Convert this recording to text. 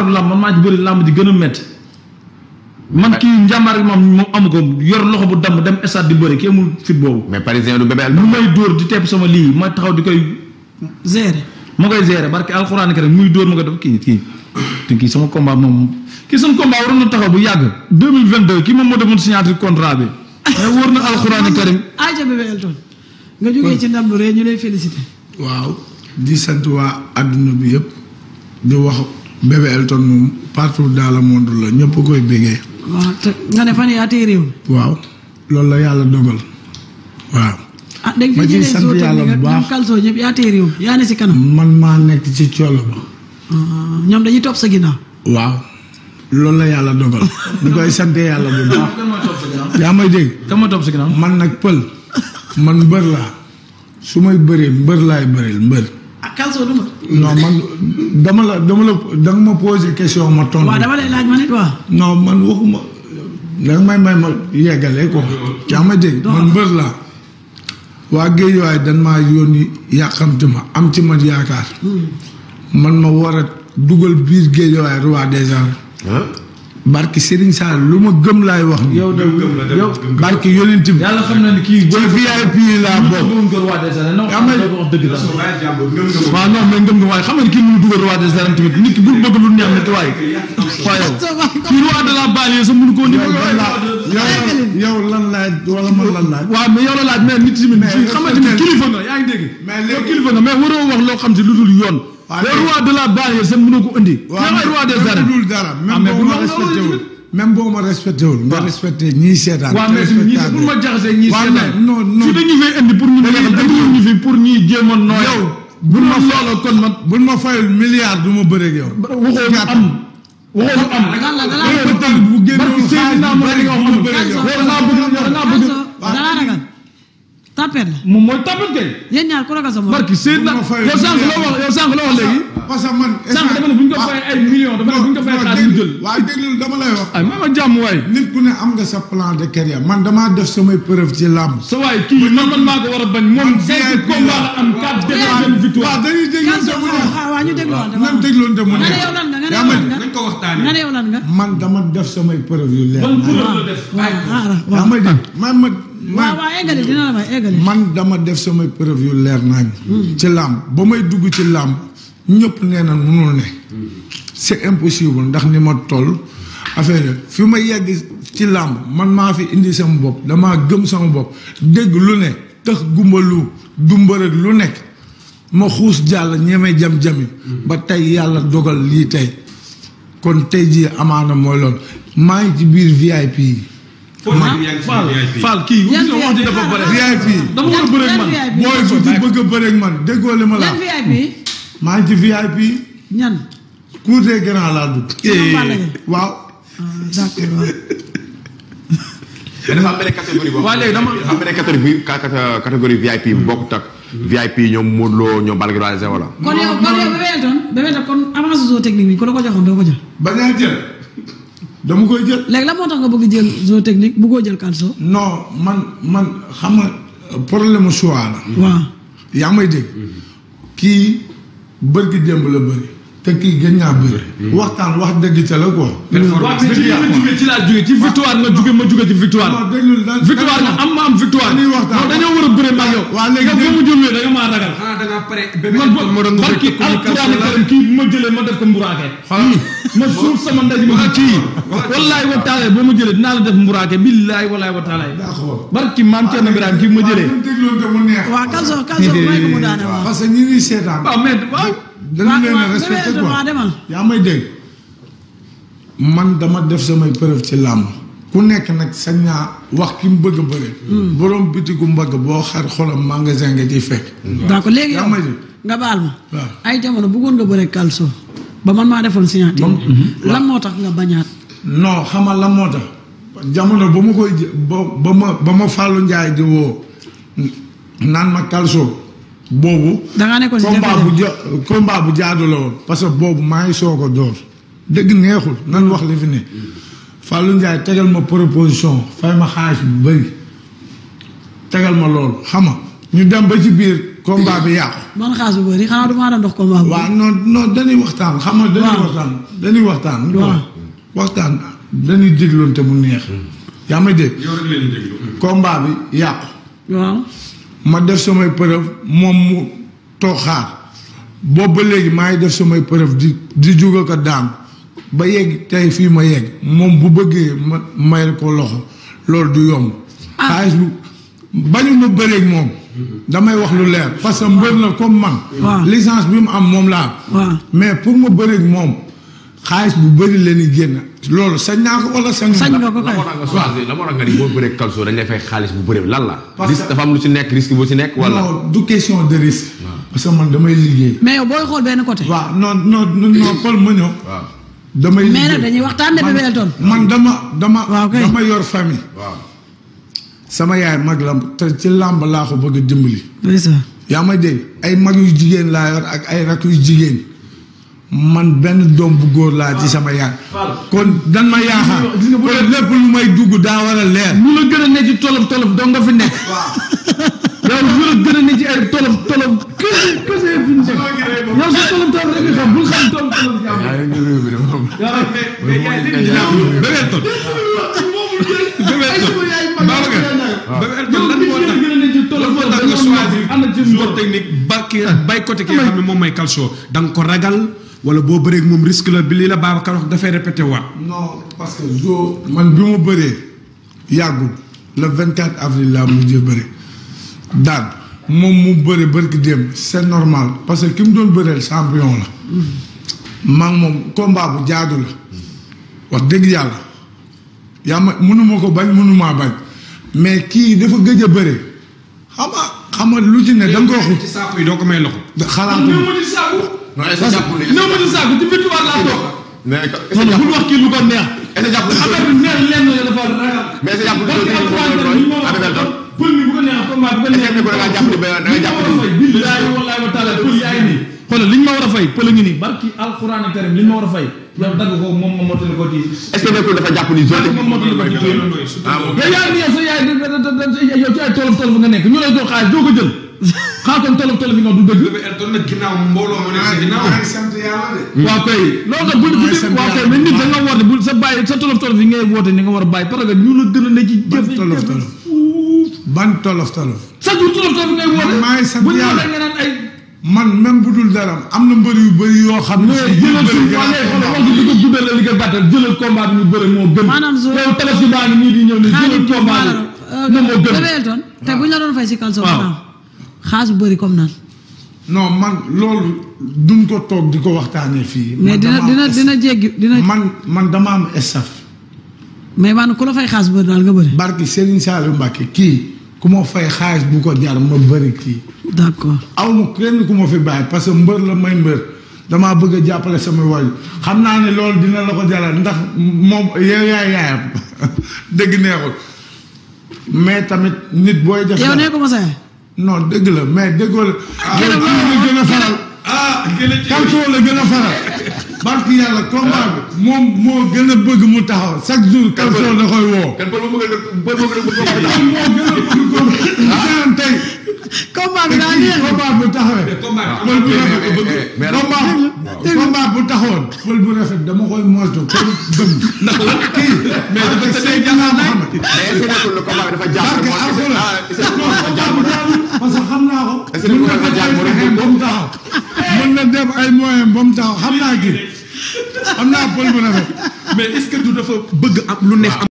lamb man maa ci bëri lamb ji gën a métti man kii njàmbaar gi moom moom amu ko yor loxo bu damm dem stade di bëri kii amul fit boobu mais parisien du bébé lu Elton. may dóor di tepp sama lii ma taxaw di koy gérer ma koy gérer barke alxuraan rek muy dóor ma ko def kii kii te kii sama combat moom kii sama combat waroon na taxaw bu yàgg 2022 kii moom moo defoon signature contrat bi mais wóor na alxuraan karim aja bébé Elton nga jógee ci ndam lu rëy ñu lay félicité waaw di sant waa àdduna bi yëpp di wax bébé Elton moom partout dans le monde la ñëpp koy bégee waaw te nga ne fan yaa tey réew mi waaw loolu la yàlla dogal waaw ah dégg Ma fi ciy jëlee sant zoo yàlla technique bu ak baax. ñoom Kalso ñëpp yaa tey réew mi yaa ne si kanam man maa nekk ci coono ba Ah, ñoom dañuy topp sa ginnaaw waaw loolu la yàlla dogal ñu koy sante yàlla bu baax kan mooy topp sa ginnaaw yaa may dégg kan mooy topp sa ginnaaw man nag pël man mbër laa su may bëree mbër laay bëreel mbër ah Kalso du ma non man dama la dama la danga ma posé question ma tontu waaw dama lay laaj ma nit waa non man waxuma danga may may ma yeggale ko yaa ma dégg man mbër laa waa géej waaye dan maa yónni yàqamti ma am ci man yaakaar man ma war a dugal biir géej waaye roi des arènes ah barki Serigne Sall lu ma gëm laay wax ni yow de yow barki yonent bi yàlla xam na ne kii ci VIP laa bokk bëggoon ko roi des arènes non Yaa may- wax dëgg daal waaw non mais ngëm nga waaye xam nga ne kii mënu dugal roi des arènes tamit nit ki bu bëgg lu neex nit waaye waaye yow kii roi de la banlieue sax mënu koo ni yow lan laa yow yow lan laaj wala man lan laaj waaw mais yow la laaj mais nit tamit Mais xam nga est-ce que tamit kilifa nga yaa ngi dégg Mais yow léegi- kilifa nga mais waroo wax loo xam si lu dul yoon Waaw, yow léegi- roi de la banlieue sax mënoo ko indi yow ay roi des même arènes bu dul dara Ah, même mais boo bu ma loolu respecté loolu wul même boo ma respecté wul nga respecté ñii seetaan waaw mais ñii bu ma jaxasee ñii waaw seetaan mais non non fii dañu fay indi pour ñu Dañuy- neexal dañu ñu fi pour ñuy jéem a nooy yow bu ma loolu kon man buñ ma fayul milliard du ma bëreeg yow. waxoo lu am waxoo lu am lan la lan yow la peut-être bu génnoon barki xaalis Seydina bu Muhammad bëri nga du wax ma bëreeg yow. yow da ngaa bëgg da ngaa bëgg Kalso dalaa ragal tapet la moom mooy tapet kay yéen ñaar ku ragal sa morom barki Seydina bu ma fayul yow sànq la wax yow sànq la wax léegi parce que man. sànq dafa ne bu ñu ko fayee ay millions dafa ne bu ñu ko fayee xaalis mu jël waaw déglu dama lay wax. ay ma ma jàmm waay nit ku ne am nga sa plan de carrière man damaa def samay preuve ci làmb. sa waay kii man man maa ko war a bañ moom Man cinq VIP combat la. la am quatre défaites benn waaw victoire dañuy déglu Kalso te mu neex. ah waa ñu dégluwante nan dégloon te mu nga ne neex. yow lan nga nga ne yaa yow ma lan nga nañ ko waxtaanee. nga ne yow lan nga man dama def samay preuve yu leer. ban naa preuve la def waaw ah yaa waaw may dégg man ma waaw man waaw eggali dina la may eggali man dama def samay preuve yu leer nañ ci làmb ba may dugg ci làmb ñëpp nee na munul ne c'est impossible ndax ni ma toll affaire yi fi ma yegg ci làmb man maa fi indi sama bopp damaa gëm sama bopp dégg lu ne tax gumbalu dumbarëg lu nekk ma xuus jàll ñeme jam-jami ba tey yàlla dogal lii tey kon tey jii amaana mooy loolu maa ngi ci biir VIP yi foofu yaa ngi ci Fall VIP. Fall kii Yan gis nga wax ji dafa bëri VIP dama war a bëre ak man yan booy bu ci bëgg a bëreeg man déggoo li ma la yan VIP maa ngi ci VIP ñan cour des grands laa dugg. Ñoom Balla Gaye. waaw. ah d'accord waaw mais dafa am benn catégorie boo Waa léegi dama- dafa am benn catégorie ca- catégorie VIP bu bokkut ak VIP ñoom Modou Lo ñoom Balla Gaye wala wala kon yow kon yow Bébé Elton Bébé Elton kon avance zoo technique bi ku la ko joxoon doo ko jël bañ a jël dama koy jël. léegi la moo tax nga bëgg jël zoo technique bu koo jël Kalso non man man xam nga problème mu choix la. waaw yaa may dégg kii bërgi démb la bëri te kii gën naa bëri. waxtaan wax dëgg ca la quoi. waaw mais ci li nga jógee ci laa jógee ci victoire nga jógee ma jógee ci victoire non déglul da- victoire nga am ma am victoire dañuy waxtaan. non dañoo war a bëre ma ak yow waa léegi yow boo ma jëlee da nga maa ragal xanaa da ngaa pare bébé man Elton moo doon nga barki fekk communication alquran la. karim kii bu ma jëlee ma def ko mburaake ma suul sama ndaj ma kii wallaay wa taala boo ma jëlee dinaa la def mburaake billaay wallaay wa taala d'accord. barki maam Thierno Birahim kii bu ma jëlee waaw ñun dégloon te mu neex. waaw Kalso Kalso may ko mu daane waaw parce que ñi ñuy seetaan. waaw mais waaw dañu leen a waaw respecté Bébé Elton waa quoi. demal yaa may dégg man dama def samay preuve ci làmb ku nekk nag sañ naa wax ki mu bëgg a bëre. borom bitigu mbagg boo xar xolam magasin nga ciy fekk. d'accord léegi yaa yow may dégg. nga baal ma waaw. ay jamono bëggoon nga bëre Kalso ba man maa defoon signature lan moo tax nga bañaat non xamal la moo tax jamono ba ma koy jë ba ba ma ba ma Fallou Ndiaye di woo naan ma Kalso boobu. dangaa nekkoon si combat bu jafe-jafe ja combat bu jaadu la woon parce que boobu maa ngi soog a door dëgg neexul nan wax li fi ne Fallou Ndiaye tegal ma proposition fay ma xaalis bu bëri tegal ma loolu xam nga ñu dem ba ci biir combat bi yàqu. man xaas bu bëri xanaa du maa doon dox combat bu waaw non non dañuy waxtaan xam nga dañuy Waaw. waxtaan dañuy waxtaan. Waaw. waxtaan dañuy dégloonte mu neex. yaa may dégg. yow rek leen di déglu. combat bi yàqu. waaw ma def samay preuve moom mu toog xaar boobu ba léegi maa ngi def samay preuve di di juga ko daan ba yegg tey fii ma yegg moom bu bëggee ma mayal ko loxo loolu du yomb. Ah. xaalis bu bañu ma bëreeg moom. damay wax lu leer parce que mbër la comme man. Waaw. licence bi mu am moom laa. waaw mais pour ma bëreeg moom xaalis bu bëri la ñuy génn loolu sañ naa ko wala sañ. sañ nga ko la kay moo tax nga choisir la moo tax nga ni boo bëree Calcio dañ lay fay xaalis bu bëri lan la. Parce risque que- dafa am lu ci nekk risque bu ci nekk wala. non du question de risque. parce que man damay liggéey. mais yow booy xool benn côté waaw non non non Paul ma ñëw. waaw damay Mais liggéey nag dañuy waxtaan de Man- Bébé Elton. man dama dama Waaw kay. dama yor famille. waaw. sama yaay mag la te ci làmb laa ko bëgg a dimbali. ndeysaan yaa may dégg ay mag yu jigéen laa yor ak ay rak yu jigéen man benn doom bu góor laa ci sama yaay. kon dan ma yaakaar. Gis nga bu kon dee- lépp lu may dugg daa war a leer. ñu la gën a ne ci tolof tolof doo nga fi nekk. yow ñu la gën a ne ci ay tolof tolof kese kese fi ñu nekk. yow sa tolof tolof rek nga xam bul xam tolof tolof jàmm. mais gars yi léegi dinaa ko Bébé Elton. Bébé Elton. Babacar. Bébé Elton lan moo tax lan moo tax nga choisir joueur technique ba ki bay côté ki nga xam ne moom mooy Calcio da nga ko ragal wala boo bëree ak moom risque la bi lii la Babacar wax dafay répété waat. non parce que jo man bi ma bëree yàggul le 24 avril laa mujjee bëri daan moom mu bëri bërki démb c'est normal parce que ki mu doon bëreel champion la maa ngi moom combat bu jaadu la wax dëgg yàlla yaa ma mënuma ko bañ mënumaa bañ mais kii dafa gëj a bëri xam nga xam nga lu ci ne da nga ko ci saako yi doo ko may loxo. xalaatu néew ma ci saaku. non est-ce que jàppul ni néew ma ci saaku ci victoire laa toog. mais est-ce non que non bul jàppul wax kii lu ko neex. est-ce que jàppul affaire bi neex lenn la dafa ragal. mais est-ce que jàppul parce que ni alxuraan mooy bi moo Bébé Elton pël mi bu ko neex combat bu ko neex. est-ce que da ngaa jàpp ni ba- da nga jàpp ni- fay billaahi wallaahi wa taala pël yaa ngi nii. xoolal liñ ma war a fay pël a ngi nii barki alxuraan karim liñ ma war a fay. yow dagg ko moom ma mottali ko ci. est-ce que nekkul dafa jàpp ni zone moom mottali ko ci tuuti. ah bon yow yaa ngi nii yow sa yaay da da da da yow ci ay tolof tolof nga nekk ñu lay jox xaalis doo ko jël. xaaral kon tolof tolof yi nga du dëgg. Bébé Elton nag ginnaaw mbooloo mu nekk si ginnaaw. maa ngi sant yàlla de waaw kay loolu nag bu bu Mooy sant waaw kay yàlla mais nit bu da nga woote bu sa bàyyi sa tolof tolof yi ngay woote ni nga war a bàyyi parce que ñu la gën a ne ci ban jëf tolof tolof ban tolof tolof sa jour tolof tolof ngay woote maa ngi sant bu ñu yàlla. waxee nga naan ay man même bu dul dara am na mbër yu bëri yoo xam ne. mais jëlal suuf waa ngay xool wax di ko guddal la li ko gàttal jëlal combat bi ñu bëre moo gën Maanaam su- yow tabaski baa ngi nii di ñëw ne jëlal Xaadim Diouf combat maanaam bi moom moo gën Bébé Elton te bu ñu la doon fay si Calcio Waaw. gannaaw xaas bu bëri comme naan non man loolu duñ ko toog di ko waxtaanee fii. mais man dina dama dina am dina jéggi dina man man dama am staff. mais maanaam ku la fay xaas bu bëri daal nga bëri barki Serigne Saliou Mbacke kii ku ma fay xaalis bu ko jar ma bëri kii. d'accord aw ma kenn ku ma fi bàyyi parce que mbër la may mbër damaa bëgg a jàppale sama waay xam naa ne loolu dina la ko jaral ndax moom yow yaay yaayam dëgg neexul mais tamit nit booy def. yow dara- nee ko ma sa yaay non dëgg la mais déggoo la. yow kii la gën a faral. ah gën a ci Calcio la gën a faral. barki yàlla combat bi moom moo gën a bëgg mu taxaw chaque jour Calcio da koy woo. kan pël bu bëgg a pël bu bëgg a moom moo gën a bëgg ko. maanaam tey. combat bi te daa kii neex combat bu taxawee. combat bi pël bu rafet mais- mais- mais- combat combat bu taxawoon. pël bu rafet dama koy moytu comme bëgg. ndax lan kii. mais dafa tëddee jàllaa Mohamed. mais est-ce que nekkul le combat bi dafa jàpp barke moo- alxuraan. ah est-ce que non combat bu jaarul parce que xam naa ko. Est-ce que mën dafa na jàpp def moo ay doon moyens ba mu taxaw. mën na def ay moyens ba mu taxaw xam naa kii. xam naa pël bu rafet. mais est-ce que du dafa bëgg am lu neex am